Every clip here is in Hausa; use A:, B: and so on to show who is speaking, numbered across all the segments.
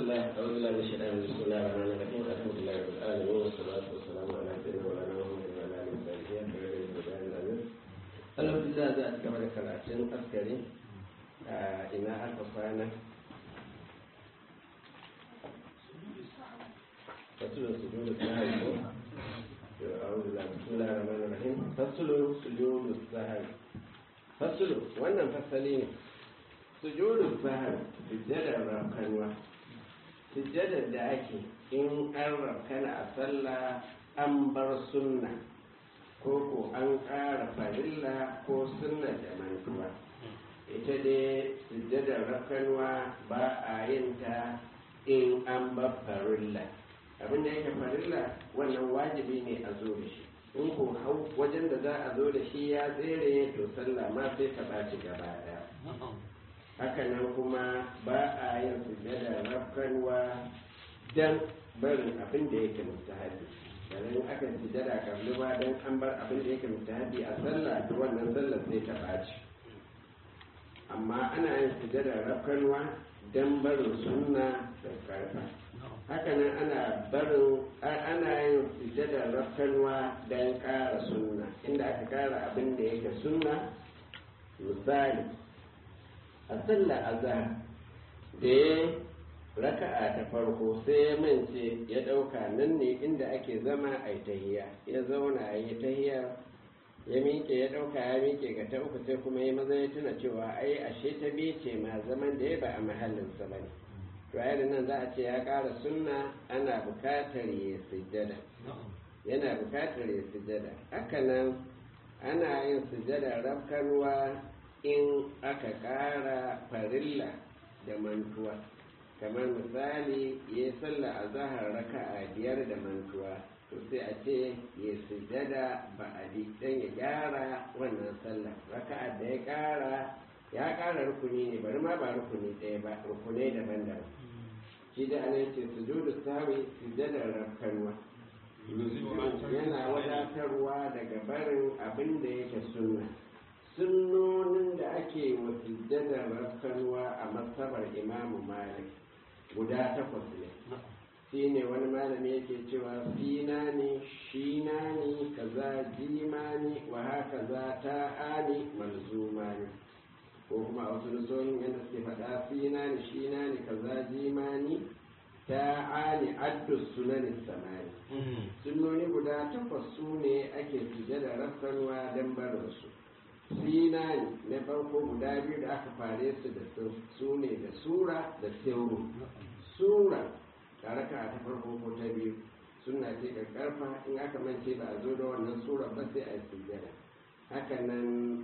A: لله أعوذ بالله من الشيطان الرجيم بسم الله الرحمن الرحيم الحمد لله رب العالمين والصلاة والسلام على سيدنا مولانا محمد وعلى آله وصحبه أجمعين الحمد لله ذات كما ذكرتين أذكري إلى ألف صانع فصل سجود السهل أعوذ بالله بسم الله الرحمن الرحيم فصل سجود السهل فصل وأنا فصلين sujudun sahar sujjadar rafkanwa sujjadar da ake in an rafkana a sallah an bar sunna ko ko an ƙara farilla ko sunna da mantuwa ita dai sujjadar rafkanwa ba a yin ta in an bar farilla abin da yake farilla wannan wajibi ne a zo da shi in ko hau wajen da za a zo da shi ya tsere to sallah ma sai ta ɓaci gaba ɗaya hakanan kuma ba a yin sujjada rafkanwa don barin abin da yake mustahabi yanzu aka sujjada kabli ba don an bar abin da yake mustahabi a sallah to wannan sallar sai ta ɓaci amma ana yin sujjada rafkanwa don barin sunna da karfa hakanan ana barin ana yin sujjada rafkanwa don ƙara sunna inda aka ƙara abin da yake sunna misali a sallar azhar da ya raka'a ta farko sai ya mance ya ɗauka nan ne inda ake zama a tahiya ya zauna a yi tahiya ya miƙe ya ɗauka ya miƙe ga ta uku sai kuma ya maza ya tuna cewa ai ashe ta biye ce ma zaman da ya ba a mahallinsa ba ne to a nan za a ce ya ƙara sunna ana buƙatar ya sujjada yana buƙatar ya sujjada haka nan ana yin sujjada rafkarwa in aka ƙara farilla da mantuwa kamar misali ya yi sallah a zahar raka a biyar da mantuwa to sai a ce ya sujada ba a dan ya gyara wannan sallah raka da ya ƙara ya ƙara rukuni ne bari ma ba rukuni ɗaya ba rukunai daban-daban shi da ana ce sujudu sawi sujadar rafkanwa yana wadatarwa daga barin abin da yake sunna sunnonin da ake wa sujjadar rafkanuwa a masabar imamu malik guda takwas ne shi ne wani malami yake cewa fina ne shina ne kaza jima ne wa haka za ta ani malzuma ne ko kuma a wasu nusonin yadda suke faɗa fina ne shina ne kaza jima ne ta ani addu sunanin samani sunnoni guda takwas su ne ake sujjadar rafkanuwa don barinsu sinani na farko guda biyu da aka fare su da su ne da sura da sirru sura tare ka ta farko ko ta biyu suna ce karfa in aka mance ba a zo da wannan sura ba sai a yi sujjada haka nan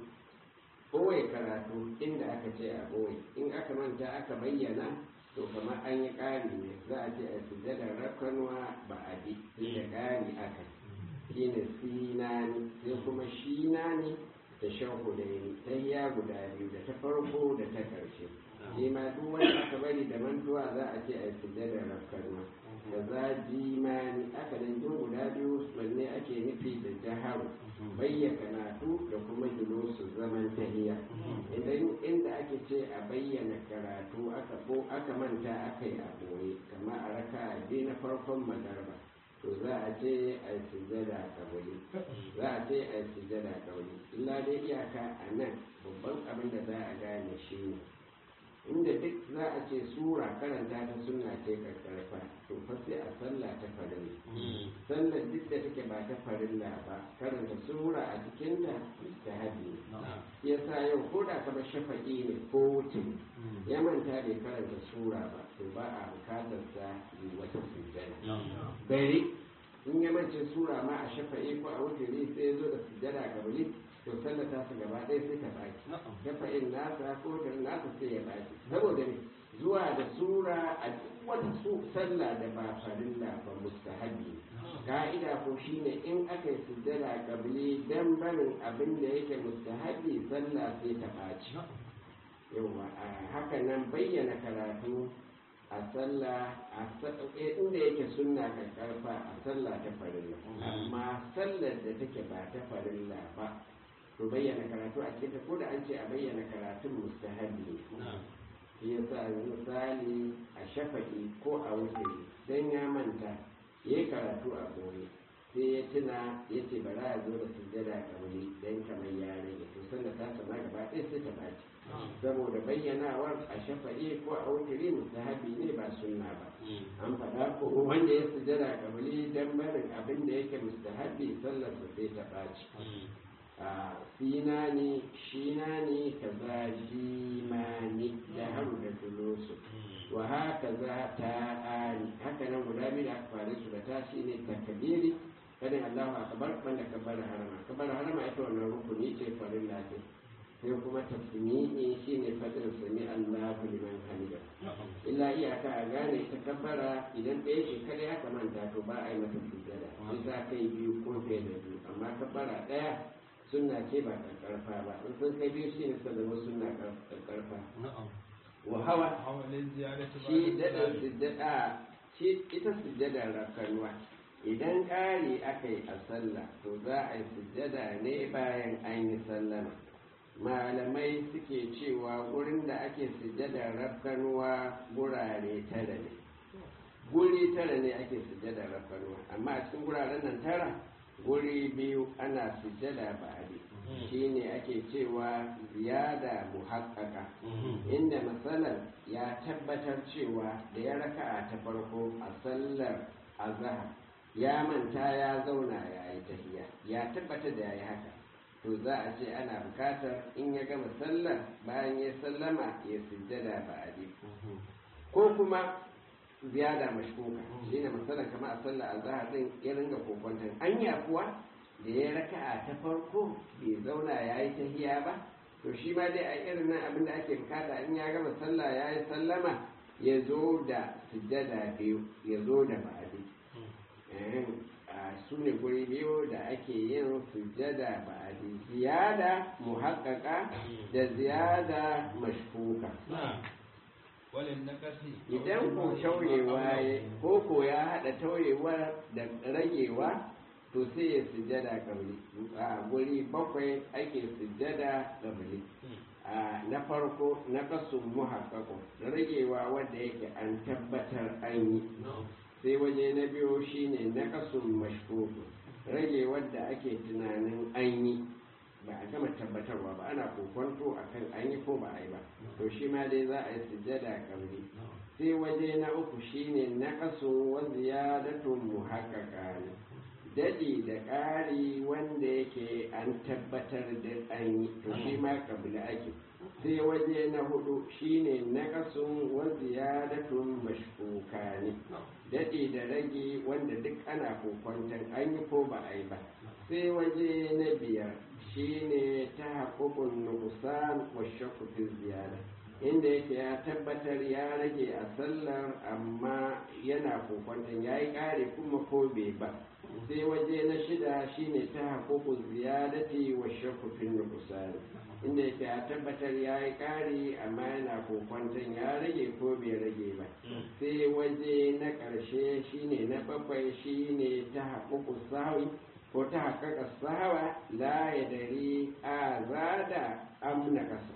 A: ɓoye karatu inda aka ce a ɓoye in aka manta aka bayyana to kamar an yi ƙari ne za a ce a sujjada rakanwa ba a bi inda ƙari aka shi ne sinani sai kuma shinani da shan hudaini ta ya guda biyu da ta farko da ta ƙarshe shi ma duk wanda aka bari da mantuwa za a ce a yi sujjada rafkarwa da za jimani aka dan jin guda biyu wanne ake nufi da jaharu bayyana karatu da kuma su zaman tahiya idan inda ake ce a bayyana karatu aka ko aka manta aka yi a boye kamar a raka biyu na farkon magarba to za a ce a yi sujjada kabari za a ce a yi sujjada kabari illa dai iyaka a nan babban abin da za a gane shi ne inda duk za a ce sura karanta ta suna ce karkarfa to fa sai a sallah ta farilla sallar duk da take ba ta farilla ba karanta sura a cikinta ta hadi ya sa yau ko da kama shafa'i ne ko wuce ya manta bai karanta sura ba to ba a bukatar sa yi wata sujjada bari in ya mance sura ma a shafa'i ko a wuce sai ya zo da sujjada gabali to sallar ta su gaba ɗaya sai ta baki shafa'in nasa ko da nasa sai ya baki saboda ne zuwa da sura a duk wata sallah da ba farilla ba mustahabi ka'ida ko shine in aka yi sujjada kabili dan barin abin da yake mustahabi sallah sai ta baci yawa haka nan bayyana karatu a sallah inda yake sunna ka karfa a sallah ta farilla amma sallar da take ba ta farilla ba to bayyana karatu a cikin ko da an ce a bayyana karatun mustahabi ne shi yasa misali a shafa'i ko a wuturi don ya manta ya yi karatu a gobe sai ya tuna ya ce bara ya zo da sujjada kabili don kamar ya rage to sanda ta sama gaba ɗaya sai ta baci saboda bayyanawar a shafa'i ko a wuturi mustahabi ne ba sunna ba an faɗa ko wanda ya sujjada kabili don barin abin da yake mustahabi sallar sai ta baci a sinani shinani kaza jimani da haru da tulusu wa haka za ta ani haka nan guda biyu da aka fare su da ta shi ne takabiri kadin Allahu akbar banda kabbar harama kabbar harama ita wannan rukuni ce farin lafi sai kuma tasmi'i shine fadin sami Allahu liman hamida illa iyaka a gane ita kabbara idan ɗaya ce kada ya kamanta to ba a yi mata sujjada sai ta kai biyu ko fiye da biyu amma kabbara ɗaya sunna ce ba karfa ba in sun kai biyu shi ne suka zama sunna karfa wa hawa shi daɗin sujjada shi ita sujjada rakanuwa idan ƙari aka yi a sallah to za a yi sujjada ne bayan an yi sallama malamai suke cewa gurin da ake sujjada rakanuwa gurare tara ne guri tara ne ake sujjada rakanuwa amma a cikin guraren nan tara guri biyu ana sujjada ba'adi shi ne ake cewa ziyada muhakkaka inda matsalar ya tabbatar cewa da ya raka'a ta farko a sallar azahar ya manta ya zauna ya yi tahiya ya tabbatar da ya yi haka to za a ce ana bukatar in ya gama sallar bayan ya sallama ya sujjada ba'adi ko kuma ziyada mashkuka shi ne matsalar kama a sallar azahar din ya ringa kokwantar anya kuwa da ya raka'a ta farko bai zauna ya yi tahiya ba to shi ma dai a irin nan abin da ake bukata in ya gama sallah ya yi sallama ya zo da sujjada biyu ya zo da ba'adi su ne guri biyu da ake yin sujjada ba'adi ziyada muhakkaka da ziyada mashkuka idan ko tauyewa ko ko ya haɗa tauyewa da ragewa to sai ya sujjada kabli a guri bakwai ake sujjada kabli na farko na kasun muhakkako ragewa wanda yake an tabbatar an yi sai waje na biyu shine na kasun mashkuku rage wadda ake tunanin an yi ba a gama tabbatarwa ba ana kokonto a kan an yi ko ba a yi ba to shi ma dai za a yi sujjada kabli sai waje na uku shine na kasun wa ziyadatun muhakkaka ne daɗi da ƙari wanda yake an tabbatar da an yi to shi ma kabila ake sai waje na hudu shine naqasun wa ziyadatun mashkuka ne daɗi da rage wanda duk ana kokwantan an yi ko ba a yi ba sai waje na biyar shine ta haƙuƙun nuqsan wa shakku fi ziyada inda yake ya tabbatar ya rage a sallar amma yana kokwantan ya yi ƙari kuma ko bai ba sai waje na shida shine ta haƙuƙun ziyadati wa shakku fi nuqsan inda yake ya tabbatar ya yi ƙari amma yana kokwanton ya rage ko bai rage ba sai waje na ƙarshe shine na bakwai shine ta haƙuƙu sahawi ko ta haƙaƙa sahawa la ya dari a zada amna ƙasa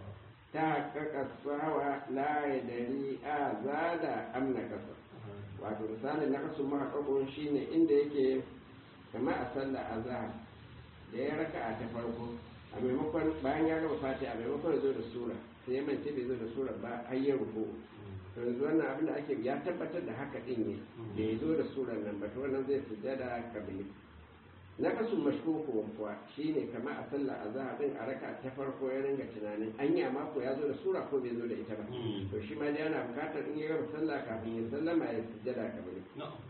A: ta haƙaƙa sahawa la ya dari a zada amna ƙasa wato misalin na ƙasu mahaƙaƙo shine inda yake kama a sallar azhar da ya raka a ta farko a maimakon bayan ya gama fati a maimakon ya zo da sura sai ya mance bai zo da sura ba har ya rufu to yanzu wannan abin da ake ya tabbatar da haka din ne da ya zo da surar nan ba to wannan zai sujada kabili na kasu mashkuku kuwa shine kama a sallah azhar din a raka ta farko ya ringa tunanin anya ma ko ya zo da sura ko bai zo da ita ba to shi ma dai yana bukatar in ya gama sallah kafin ya sallama ya sujada kabili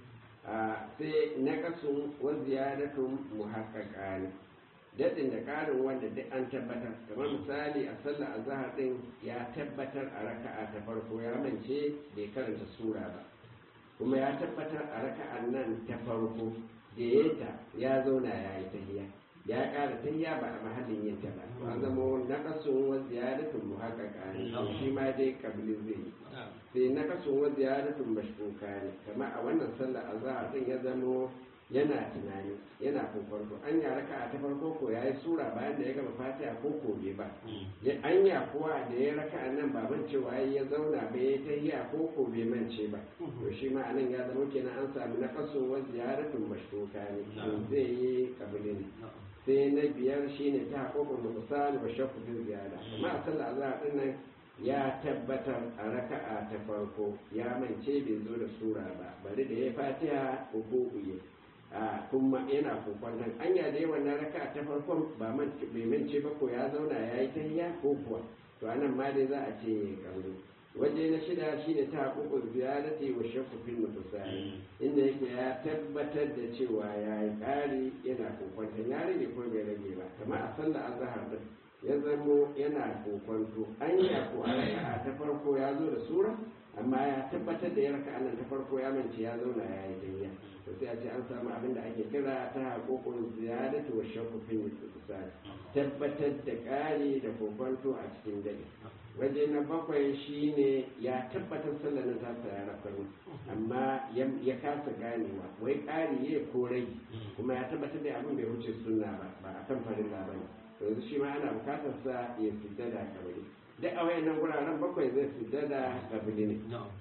A: sai na kasu wa ziyadatun muhaqqaqa ne daɗin da ƙarin wanda duk an tabbatar kamar misali a sallar azahar ɗin ya tabbatar a raka'a ta farko ya mance bai karanta sura ba kuma ya tabbatar a raka'an nan ta farko da ya ta ya zauna ya yi tahiya ya ƙara tahiya ba a mahallin yin ta ba to an zama naqasun wa ziyadatun muhaqqaqa ne shi ma dai kabli zai yi sai naqasun wa ziyadatun mashkuka ne kamar a wannan sallar azahar ɗin ya zamo yana tunani yana kokonto an ya raka ta farko ko ya yi sura bayan da ya gama fatiha ko ko bai ba an ya kuwa da ya raka nan ba man cewa ya zauna bai ya tahiya ko ko bai mance ba to shi ma anan ya zama kenan an samu na kaso wa ziyaratun mashruka ne to zai yi kabili ne sai na biyar shine ta haƙoƙin mukusan wa shakku bin ziyara amma a sallar azhar din nan ya tabbatar a raka'a ta farko ya mance bai zo da sura ba bari da ya fatiha ko uye a kuma yana kokon nan anya da yawan na raka'a ta farkon ba man bai mance ba ko ya zauna ya yi tahiya ko kuwa to anan ma dai za a ce kauri waje na shida shine ta hukukun ziyarati wa shakku fil mutasali inda yake ya tabbatar da cewa ya yi ƙari yana kokon ya rage ko bai rage ba kamar a sallar azhar din ya zamo yana kokonto an yi ko a raka'a ta farko ya zo da sura amma ya tabbatar da ya raka'a nan ta farko ya mance ya zauna ya yi danya to sai a ce an samu abin da ake kira ta haƙoƙon ziyadatu wa shakku fil mutasali tabbatar da ƙari da kokonto a cikin dare waje na bakwai shine ya tabbatar sallar na ta ya rafanu amma ya kasa ganewa wai ƙari ya ko rai kuma ya tabbatar da abin bai wuce sunna ba ba a kan farin ba ne yanzu shi ma ana bukatar sa ya fita da kabari duk a wayannan guraren bakwai zai fita da kabari ne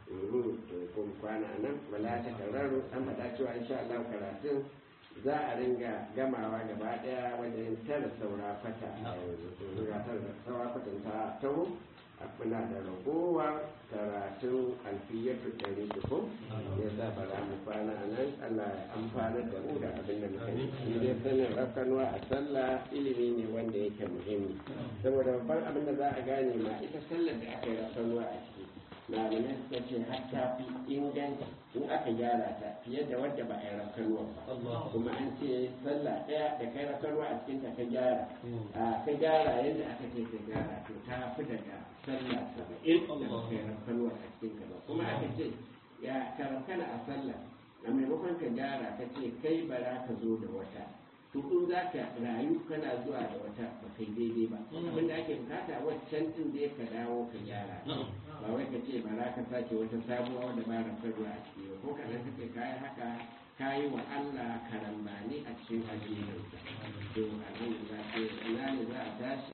A: to kuma kwana nan wala ta kararu an faɗa cewa insha Allah karatun za a ringa gamawa gaba daya wajen tara saura fata a yanzu to ga tara saura fatan ta taho muna da ragowar karatun alfiyatu ɗari uku ya sa ba za mu kwana a nan Allah ya amfana da mu da abin da muka yi shi dai sanin rafkanuwa a sallah ilimi ne wanda yake muhimmi saboda babban abin da za a gane ma ita sallar da aka yi rafkanuwa a ciki malamai suka ce har ta fi inganci in aka gyara ta fiye da wadda ba a yi rafkanuwa ba kuma an ce sallah ɗaya da kai rafkanuwa a cikin ta ka gyara ka gyara yadda aka ce ka gyara to ta fi daga sallah saba'in da ba kai rafkanuwa a cikin ka ba kuma aka ce ya karafkana a sallah a maimakon ka gyara ka ce kai bara ka zo da wata to in za ka rayu kana zuwa da wata ba kai daidai ba abinda ake bukata waccan din zai ka dawo ka gyara ba wai ka ce ba za ka sake wata sabuwa wanda ba rafkarwa a ciki ba ko kana kake kayi haka kayi wa Allah karambani a cikin addininsa to alhamdulillah sai ina ne za a tashi